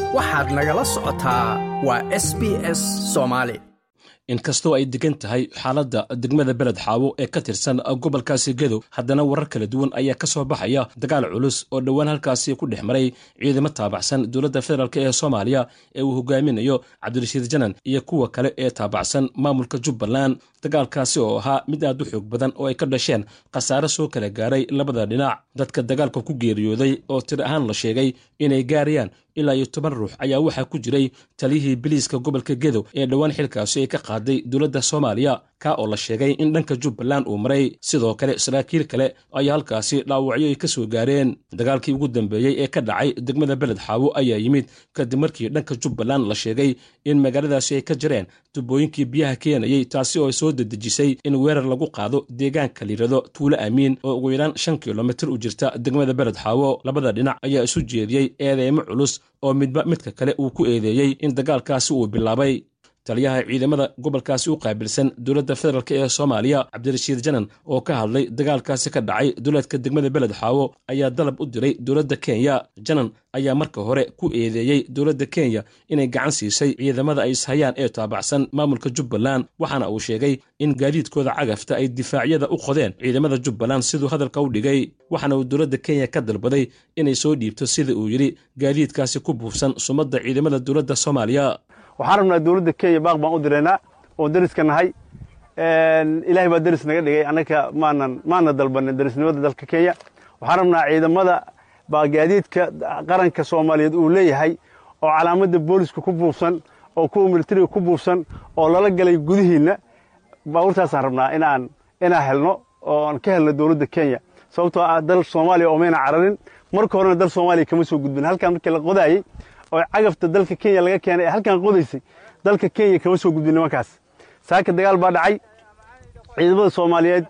waxaad nagala socotaa waa s b s soomaali inkastoo ay degan tahay xaaladda degmada beled xaawo ee ka tirsan gobolkaasi gedow haddana warar kala duwan ayaa ka soo baxaya dagaal culus oo dhowaan halkaasi ku dhex maray ciidamo taabacsan dowladda federaalk ee soomaaliya ee uu hogaaminayo cabdirashiid janan iyo kuwa kale ee taabacsan maamulka jubbaland dagaalkaasi oo ahaa mid aad u xoog badan oo ay ka dhasheen khasaare soo kala gaaray labada dhinac dadka dagaalka ku geeriyooday oo tir ahaan la sheegay inay gaarayaan ilaa iyo toban ruux ayaa waxaa ku jiray taliyihii biliiska gobolka gedow ee dhowaan xilkaasi ay ka qaaday dowladda soomaaliya ka oo la sheegay in dhanka jubbaland uu maray sidoo kale saraakiil kale ayaa halkaasi dhaawacyo ay ka soo gaareen dagaalkii ugu dambeeyey ee ka dhacay degmada beled xaawo ayaa yimid kadib markii dhanka jubbaland la sheegay in magaaladaasi ay ka jireen tubooyinkii biyaha keenayey taasi oo ay soo dedejisay in weerar lagu qaado deegaanka liirado tuulo amiin oo ugu yaraan shan kilomitir u jirta degmada beled xaawo labada dhinac ayaa isu jeediyey eedeymo culus oo midba midka kale uu ku eedeeyey in dagaalkaasi uu bilaabay taliyaha ciidamada gobolkaasi u qaabilsan dowladda federaalk ee soomaaliya cabdirashiid janan oo ka hadlay dagaalkaasi ka dhacay duleedka degmada beled xaawo ayaa dalab u diray dowladda kenya janan ayaa marka hore ku eedeeyey dowladda kenya inay gacan siisay ciidamada ay ishayaan ee taabacsan maamulka jubbaland waxaana uu sheegay in gaadiidkooda cagafta ay difaacyada u qodeen ciidamada jubbaland siduu hadalka u dhigay waxaana uu dowladda kenya ka dalbaday inay soo dhiibto sida uu yidhi gaadiidkaasi ku buufsan sumadda ciidamada dowladda soomaaliya waxaan rabnaa dowladda kenya baaq baan u diraynaa oo deriska nahay ilaahay baa deris naga dhigay annaka maanan maana dalbanin derisnimada dalka kenya waxaan rabnaa ciidamada baa gaadiidka qaranka soomaaliyeed uu leeyahay oo calaamadda booliska ku buufsan oo kuwa militariga ku buufsan oo lala galay gudihiinna baabuurtaasaan rabnaa inaan inaan helno oo aan ka helno dowladda kenya sababtoo ah dal soomaaliya oo mayna cararin marka horena dal soomaaliya kama soo gudbin halkaan markii la qodaayey oo cagafta dalka kenya laga keenay ee halkan qodaysay dalka kenya kama soo gudbin nimankaas saaka dagaal baa dhacay ciidamada soomaaliyeed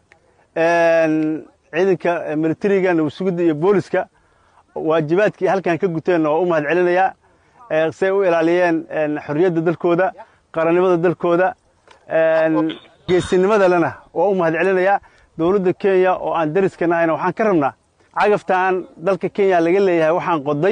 ciidanka militariga nabadsugidda iyo booliska waajibaadkii halkan ka guteenna waa u mahad celinayaa say u ilaaliyeen xorriyadda dalkooda qarannimada dalkooda geesinimadalena waa u mahad celinayaa dowladda kenya oo aan deriska nahayna waxaan ka rabnaa cagaftaan dalka kenya laga leeyahay waxaan qoday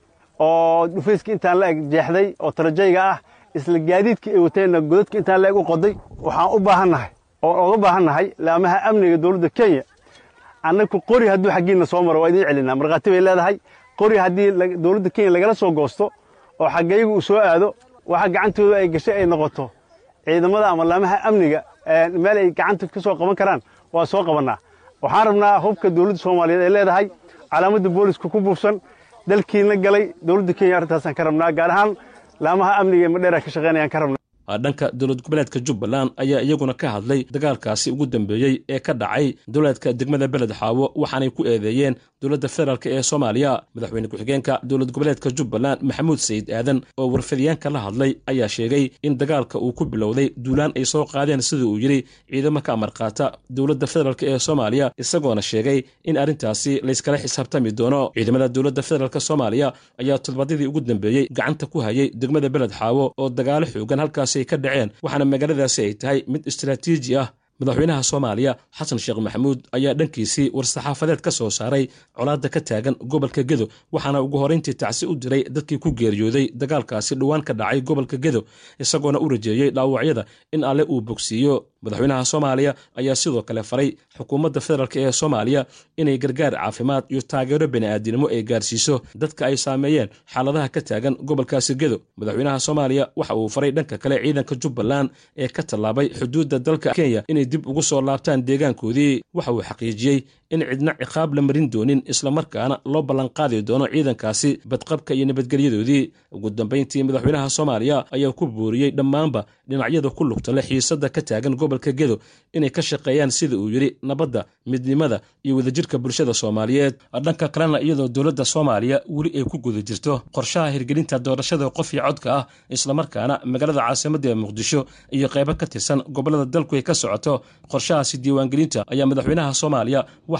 oo dhufayska intaan la eg jeexday oo tarajayga ah isla gaadiidka ay wateenna godadka intaan la eg u qoday waxaan u baahannahay oo oga baahannahay laamaha amniga dowladda kenya annaku qori hadduu xaggiinna soo maro waa idiin celinaa markhaati bay leedahay qori haddii dowladda kenya lagala soo goosto oo xaggaygu uu soo aado waxa gacantooda ay gashay ay noqoto ciidamada ama laamaha amniga meel ay gacanta ka soo qaban karaan waa soo qabannaa waxaan rabnaa hubka dowladda soomaaliyeed ay leedahay calaamadda booliska ku buufsan dalkiina galay dowladda kenya arrintaasaan ka rabnaa gaar ahaan laamaha amniga ee madheera ka shaqeynayaan ka rabnaa dhanka dowlad goboleedka jubbaland ayaa iyaguna ka hadlay dagaalkaasi ugu dambeeyey ee ka dhacay dowlaadka degmada beled xaawo waxaanay ku eedeeyeen dowladda federaalk ee soomaaliya madaxweyne ku-xigeenka dowlad goboleedka jubbaland maxamuud sayid aadan oo warfadyaanka la hadlay ayaa sheegay in dagaalka uu ku bilowday duulaan ay soo qaadeen sida uu yidhi ciidamo ka amar qaata dowladda federaalk ee soomaaliya isagoona sheegay in arrintaasi layskala xisaabtami doono ciidamada dowladda federaalk soomaaliya ayaa todobaadyadii ugu dambeeyey gacanta ku hayay degmada beled xaawo oo dagaalo xoogan halkaas ay ka dhaceen waxaana magaaladaasi ay tahay mid istaraatiiji ah madaxweynaha soomaaliya xasan sheekh maxamuud ayaa dhankiisii war-saxaafadeed ka soo saaray colaadda ka taagan gobolka gedo waxaana ugu horrayntii tacsi u diray dadkii ku geeriyooday dagaalkaasi dhowaan ka dhacay gobolka gedo isagoona u rajeeyey dhaawacyada in alle uu bogsiiyo madaxweynaha soomaaliya ayaa sidoo kale faray xukuumadda federaalk ee soomaaliya inay gargaar caafimaad iyo taageero bani'aadinimo ay gaarsiiso dadka ay saameeyeen xaaladaha ka taagan gobolkaasi gedo madaxweynaha soomaaliya waxa uu faray dhanka kale ciidanka jubbaland ee ka tallaabay xuduudda dalka kenya inay dib ugu soo laabtaan deegaankoodii waxa uu xaqiijiyey in cidna ciqaab la marin doonin islamarkaana loo ballanqaadi doono ciidankaasi badqabka iyo nabadgelyadoodii ugu dambayntii madaxweynaha soomaaliya ayaa ku booriyey dhammaanba dhinacyada ku lugta leh xiisadda ka taagan gobolka gedo inay ka shaqeeyaan sida uu yidhi nabadda midnimada iyo wadajirka bulshada soomaaliyeed dhanka kalena iyadoo dowladda soomaaliya weli ay ku guda jirto qorshaha hirgelinta doorashada qof iyo codka ah islamarkaana magaalada caasimadda ee muqdisho iyo qaybo ka tirsan gobollada dalku ay ka socoto qorshahaasi diiwaangelinta ayaa madaxweynaha soomaaliya waxa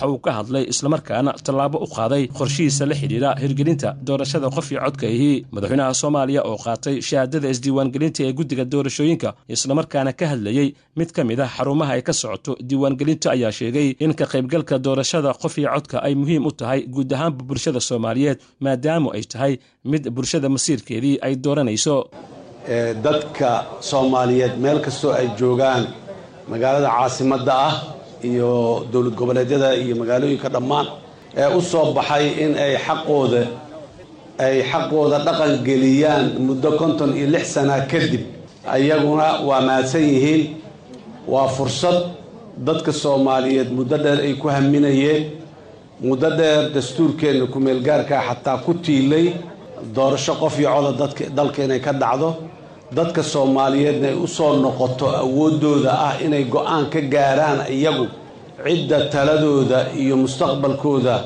waxa uu ka hadlay islamarkaana tallaabo u qaaday qorshihiisa la xidhiidha hirgelinta doorashada qof iyo codka ahi madaxweynaha soomaaliya oo qaatay shahaadada isdiiwaangelinta ee guddiga doorashooyinka islamarkaana ka hadlayey mid ka mid ah xarumaha ay ka socoto diiwaangelinta ayaa sheegay in ka qaybgalka doorashada qof iyo codka ay muhiim u tahay guud ahaanba bulshada soomaaliyeed maadaamu ay tahay mid bulshada masiirkeedii ay dooranayso dadka soomaaliyeed meel kastoo ay joogaan magaalada caasimadda ah iyo dowlad goboleedyada iyo magaalooyinka dhammaan ee u soo baxay in ay xaqooda ay xaqooda dhaqan geliyaan muddo konton iyo lix sana kadib ayaguna waa mahadsan yihiin waa fursad dadka soomaaliyeed muddo dheer ay ku haminayeen muddo dheer dastuurkeenna ku-meelgaarkaa xataa ku tiilay doorasho qof iyo coda dadka dalka inay ka dhacdo dadka soomaaliyeedna ay u soo noqoto awooddooda ah inay go-aan ka gaaraan iyagu cidda taladooda iyo mustaqbalkooda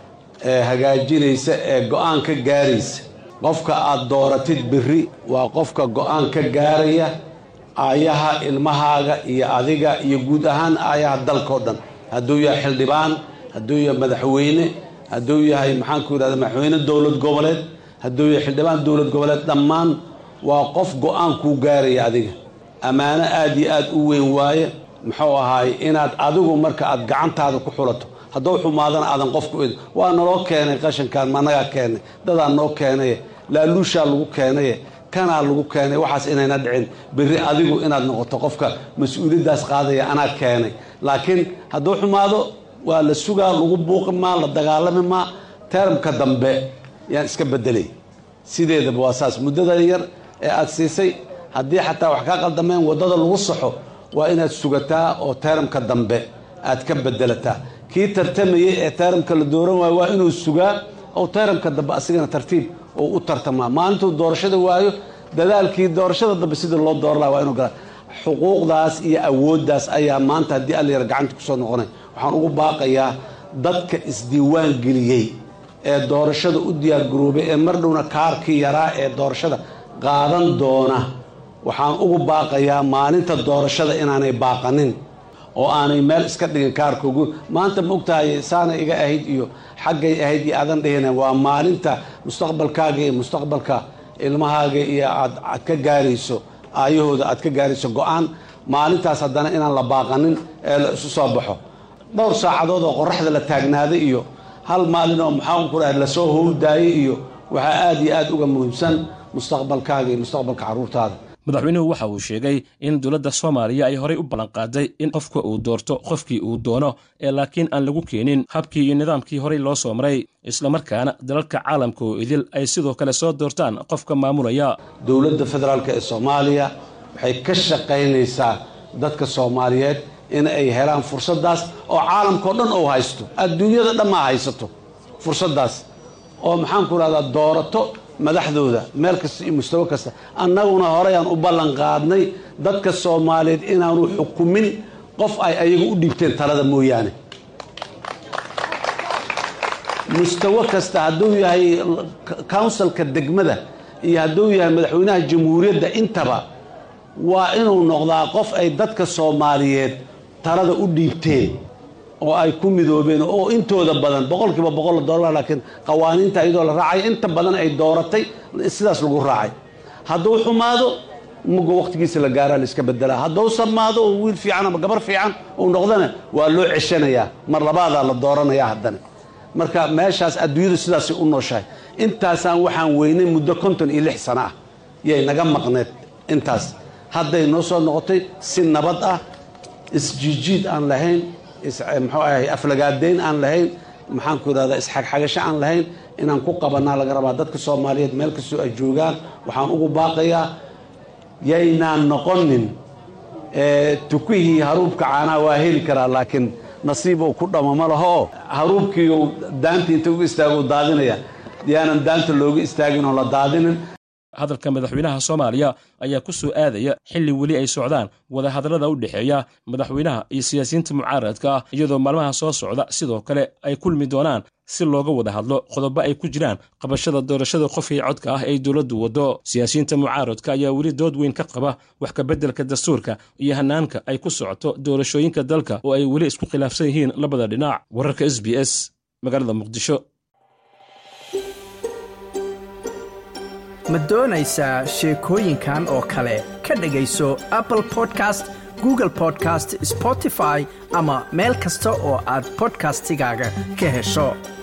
ee hagaajinaysa ee go-aan ka gaaraysa qofka aada dooratid berri waa qofka go-aan ka gaaraya aayaha ilmahaaga iyo adiga iyo guud ahaan aayaha dalkao dhan hadduu yahay xildhibaan hadduu yahay madaxweyne hadduu yahay maxaanku yidhahda madaxweyne dowlad goboleed hadduu yahay xildhibaan dowlad goboleed dhammaan waa qof go-aan kuu gaaraya adiga ammaano aada iyo aada u weyn waaye muxuu ahaay inaad adigu marka aad gacantaada ku xulato hadduu xumaadana aadan qofku ed waa naloo keenay qashankaan managaa keenay dadaa noo keenaye laaluushaa lagu keenaye kanaa lagu keenay waxaas inayna dhicin berri adigu inaad noqoto qofka mas-uuliyaddaas qaadaya anaa keenay laakiin hadduu xumaado waa la sugaa lagu buuqi maa la dagaalami maa teramka dambe yaan iska bedelay sideedaba waa saas muddada yar ee aada siisay haddii xataa wax kaa qaldameen waddada lagu saxo waa inaad sugataa oo teramka dambe aad ka bedelataa kii tartamayay ee teramka la dooran waayo waa inuu sugaa oo teramka dambe asigana tartiib oo u tartamaa maalintuu doorashada waayo dadaalkii doorashada dambe sidii loo dooran laha waa inuu galaa xuquuqdaas iyo awooddaas ayaa maanta haddii allayar gacanta kusoo noqonay waxaan ugu baaqayaa dadka isdiiwaan geliyey ee doorashada u diyaargaroobay ee mar dhowna kaarkii yaraa ee doorashada qaadan doona waxaan ugu baaqayaa maalinta doorashada inaanay baaqanin oo aanay meel iska dhigin kaarkoogu maanta ma ogtahay saanay iga ahayd iyo xaggay ahayd iyo aadan dhihina waa maalinta mustaqbalkaaga iyo mustaqbalka ilmahaaga iyo aad aad ka gaarayso aayahooda aad ka gaarayso go-aan maalintaas haddana inaan la baaqanin ee la isu soo baxo dhowr saacadood oo qoraxda la taagnaaday iyo hal maalin oo maxaan ku dhahay lasoo howldaayay iyo waxaa aada iyo aada uga muhiimsan mustaqbalkaaga iyo mustaqbalka carruurtaada madaxweynuhu waxa uu sheegay in dowladda soomaaliya ay horay u ballanqaaday in qofka uu doorto qofkii uu doono ee laakiin aan lagu keenin habkii iyo nidaamkii horay loo soo maray islamarkaana dalalka caalamka oo idil ay sidoo kale soo doortaan qofka maamulaya dowladda federaalk ee soomaaliya waxay ka shaqaynaysaa dadka soomaaliyeed in ay helaan fursaddaas oo caalamkao dhan ou haysto adduunyada dhammaa haysato fursaddaas oo maxaan ku rahdaa doorato madaxdooda meel kasta iyo mustawo kasta annaguna horeyaan u ballan qaadnay dadka soomaaliyeed inaanu xukumin qof ay ayagu u dhiibteen talada mooyaane mustawo kasta hadduu yahay counsilka degmada iyo hadduu yahay madaxweynaha jamhuuriyadda intaba waa inuu noqdaa qof ay dadka soomaaliyeed talada u dhiibteen oo ay ku midoobeen oo intooda badan boqolkiiba boqol la dooran laakiin qawaaniinta iyadoo la raacay inta badan ay dooratay sidaas lagu raacay hadduu xumaado muga waqtigiisa la gaaraa la iska bedelaa hadduu samaado oo wiil fiican ama gabar fiican uu noqdana waa loo ceshanayaa mar labaadaa la dooranayaa haddana marka meeshaas adduunyadu sidaasay u nooshahay intaasaan waxaan weynay muddo konton iyo lix sano ah yay naga maqneed intaas hadday noo soo noqotay si nabad ah isjiijiid aan lahayn muxuu ahay aflagaadeyn aan lahayn maxaan ku yidhahdaa isxagxagasho aan lahayn inaan ku qabanaa laga rabaa dadka soomaaliyeed meel kastoo ay joogaan waxaan ugu baaqayaa yaynaan noqonin tukihii haruubka caanaa waa heli karaa laakiin nasiibou ku dhamo ma laho oo haruubkiiu daanta inta uga istaago daadinaya yaanan daanta looga istaagin oo la daadinin hadalka madaxweynaha soomaaliya ayaa ku soo aadaya xilli weli ay socdaan wadahadallada u dhexeeya madaxweynaha iyo siyaasiyiinta mucaaradka ah iyadoo maalmaha soo socda sidoo kale ay kulmi doonaan si looga wada hadlo qodobo ay ku jiraan qabashada doorashada qofkii codka ah ay dowladdu waddo siyaasiyiinta mucaaradka ayaa weli dood weyn ka qaba wax kabeddelka dastuurka iyo hanaanka ay ku socoto doorashooyinka dalka oo ay weli isku khilaafsan yihiin labada dhinac wararka s b s magaalada muqdisho ma doonaysaa sheekooyinkan oo kale ka dhegayso apple podcast google podcast spotify ama meel kasta oo aad bodkastigaaga ka hesho